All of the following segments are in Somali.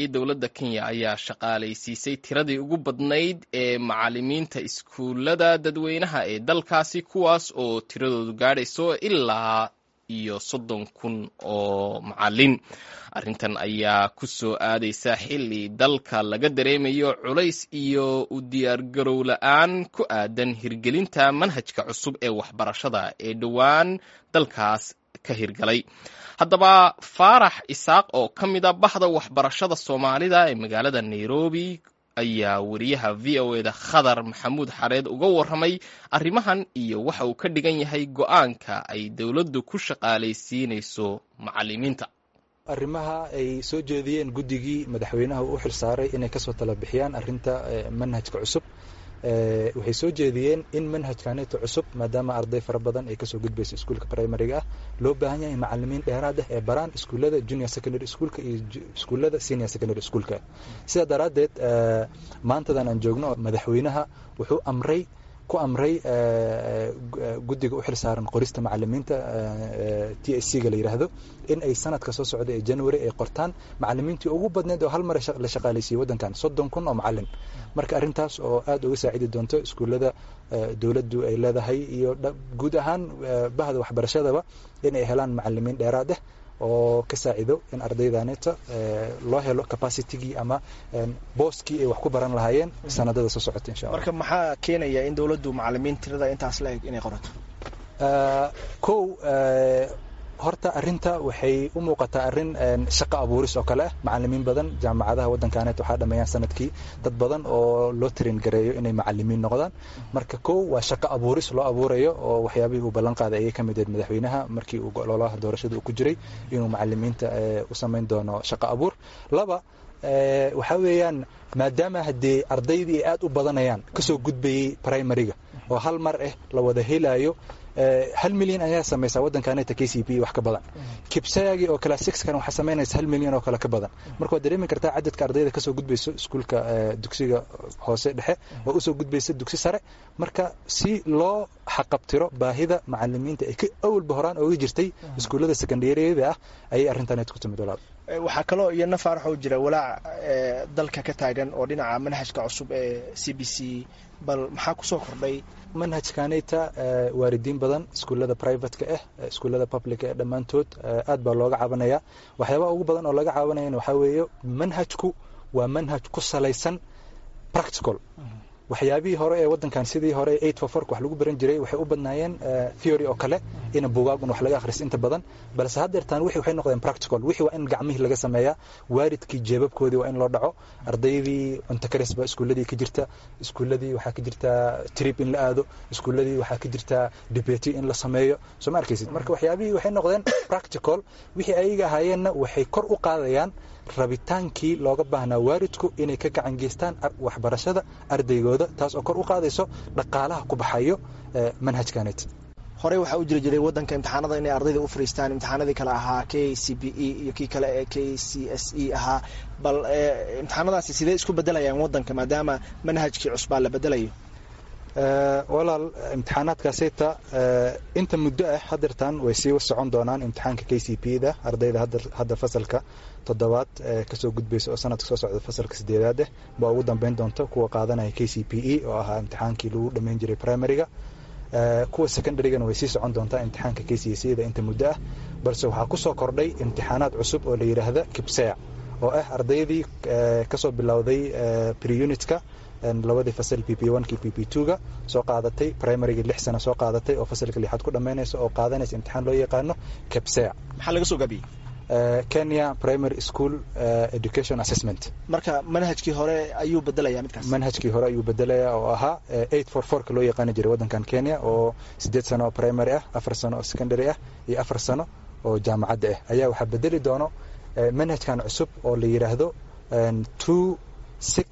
sanadkii dowladda kenya ayaa shaqaalaysiisay tiradii ugu badnayd ee macalimiinta iskuullada dadweynaha ee dalkaasi kuwaas oo tiradoodu gaadhayso ilaa iyo soddon kun oo macalin arrintan ayaa ku soo aadaysa xilli dalka laga dareemayo culays iyo u diyaargarow la-aan ku aadan hirgelinta manhajka cusub ee waxbarashada ee dhowaan dalkaas ka hirgalay haddaba faarax isaaq oo ka mid a baxda waxbarashada soomaalida ee magaalada nairobi ayaa wariyaha v o eda khadar maxamuud xareed uga warramay arrimahan iyo waxa uu ka dhigan yahay go-aanka ay dowladdu ku shaqaalaysiinayso macalimiinta arrimaha ay soo jeediyeen guddigii madaxweynaha u xil saaray inay kasoo tala bixiyaan arrinta manhajka cusub waxay soo jeediyeen in manhajkaneeto cusub maadaama arday fara badan ay kasoo gudbayso iskuulka primariga ah loo baahan yahay macalimiin dheeraad ah ee baraan iskuullada junior secondary schoolka iyo iskuullada senior secondary schoolka sidaa daraaddeed maantadan aan joogno madaxweynaha wuxuu amray ku amray guddiga u xil saaran qorista macalimiinta t s c ga la yidhaahdo in ay sanadka soo socda ee january ay qortaan macalimiintii ugu badneed oo hal mar la shaqaalaysiiyey waddankan soddon kun oo macalin marka arrintaas oo aad uga saacidi doonto iskuullada dowladdu ay leedahay iyo guud ahaan bahda waxbarashadaba in ay helaan macalimiin dheeraad ah oo ka saacido in ardaydaneeta loo helo capacitygii ama booskii ay wax ku baran lahaayeen sanadada soo socota insha allah marka maxaa keenaya in dowladdu macalimiin tirada intaas la eg inay qorato kow horta arrinta waxay u muuqataa arrin shaqo abuuris oo kale ah macalimiin badan jaamacadaha waddankaaneet waxaa dhameeyaan sanadkii dad badan oo loo tirin gareeyo inay macalimiin noqdaan marka kow waa shaqo abuuris loo abuurayo oo waxyaabihii uu ballan qaaday ayay ka mid ahayd madaxweynaha markii uu ololaha doorashada uu ku jiray inuu macalimiinta u samayn doono shaqo abuur laba waxaa weeyaan maadaama haddee ardaydii ay aad u badanayaan kasoo gudbayey primariga oo hal mar ah la wada helayo hal milyan ayaa samaysaa waddankaaneta k c p wax ka badan kibsayagi oo kale sixkan waxaa samaynaysa hal milyan oo kale ka badan marka waad dareemi kartaa cadadka ardayda kasoo gudbayso iskuulka dugsiga hoose dhexe oo usoo gudbaysa dugsi sare marka si loo xaqabtiro baahida macalimiinta ay ka awalba horaan ooga jirtay iskuullada secondariyada ah ayay arrintanet ku timid walaal waxaa kaloo iyana faarax oo jira walaac dalka ka taagan oo dhinaca manhajka cusub ee c b c bal maxaa kusoo kordhay manhajkaneta waalidiin badan iskuullada privateka ah iskuullada publica eh dhammaantood aad baa looga cabanaya waxyaabaha ugu badan oo laga cabanayana waxaa weeye manhajku waa manhaj ku salaysan practical waxyaabihii hore ee waddankan sidii hore eight for fork wax lagu baran jiray waxay u badnaayeen theory oo kale ina bugaagun wax laga akhris inta badan balse haddeertaan wixii waxay noqdeen practical wixii waa in gacmihii laga sameeyaa waalidkii jeebabkoodii waa in loo dhaco ardaydii cunto karis baa iskuulladii ka jirta iskuulladii waxaa ka jirta trip in la aado iskuulladii waxaa ka jirta debate in la sameeyo soo ma arkaysid marka waxyaabihii waxay noqdeen practical wixii ayaga ahaayeenna waxay kor u qaadayaan rabitaankii looga baahnaa waalidku inay ka gacan geystaan waxbarashada ardaygooda taas oo kor u qaadayso dhaqaalaha ku baxayo manhajkanet horey waxaa u jiri jiray waddanka imtixaanada inay ardayda u fariistaan imtixaanadii kale ahaa k c b e iyo kii kale ee k c s e ahaa bal imtixaanadaasi sidee isku bedelayaan waddanka maadaama manhajkii cusbaa la bedelayo walaal imtixaanaadkaasita inta muddo ah hadeertaan way sii socon doonaan imtixaanka k c p da ardayda hadda fasalka toddobaad kasoo gudbaysa oo sanadka soo socda fasalka sideedaad ah baa ugu dambeyn doonta kuwa qaadanaya k c p e oo ahaa imtixaankii lagu dhammayn jiray primariga kuwa secondarygana way sii socon doontaa imtixaanka k c c da inta muddo ah balse waxaa kusoo kordhay imtixaanaad cusub oo la yidhaahda kibsea oo ah ardaydii kasoo bilowday preunitka labadii fasal p p one kii p p two ga soo qaadatay primarygii lix sano soo qaadatay oo fasalka lixaad ku dhammaynaysa oo qaadanaysa imtixaan loo yaqaano kebsea maxaa laga soo gaabiyey kenya primary school education assessment marka manhajkii hore ayuu bedelaya midkaas manhajkii hore ayuu bedelaya oo ahaa eight for forka loo yaqaani jiray waddankan kenya oo siddeed sano oo primary ah afar sano oo secondary ah iyo afar sano oo jaamacadda ah ayaa waxaa bedeli doono manhajkan cusub oo la yidhaahdo two six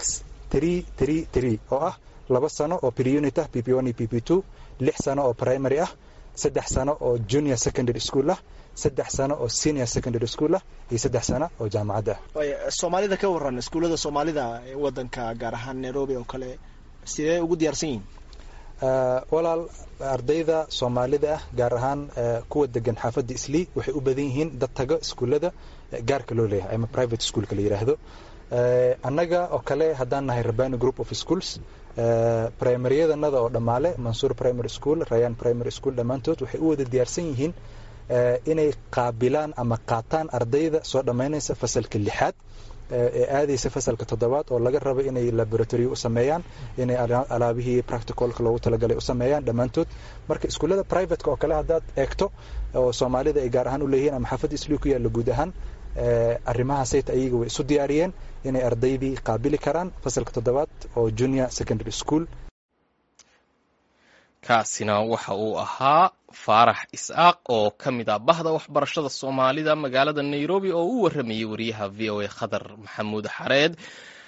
oo ah laba sano oo preunit ah p p one iyo p p two lix sano oo primary ah saddex sano oo junior secondary school ah saddex sano oo senior secondary school ah iyo saddex sano oo jaamacadda ah soomaalida ka waran iskuullada soomaalida ee waddanka gaar ahaan nairobi oo kale sidee ugu diyaarsan yihiin walaal ardayda soomaalida ah gaar ahaan kuwa degan xaafadda islii waxay u badan yihiin dad tago iskuullada gaarka loo leeyahay ama private schoolka la yidhaahdo annaga oo kale haddaan nahay rabani group of schools primaryadannada oo dhammaale mansuur primary school rayan primary school dhammaantood waxay u wada diyaarsan yihiin inay qaabilaan ama qaataan ardayda soo dhammaynaysa fasalka lixaad ee aadaysa fasalka toddobaad oo laga rabo inay laboratory u sameeyaan inay alaabihii practicalka loogu talagalay u sameeyaan dhammaantood marka iskuullada privateka oo kale haddaad eegto oo soomaalida ay gaar ahaan u leeyihiin ama xaafadda islii ku yaalla guud ahaan arrimahaasayta ayaga way isu diyaariyeen inay ardaydii qaabili karaan fasalka toddobaad oo junior secondary school kaasina waxa uu ahaa faarax is'aaq oo ka mid ah bahda waxbarashada soomaalida magaalada nairobi oo u warramayay wariyaha v o a khadar maxamuud xareed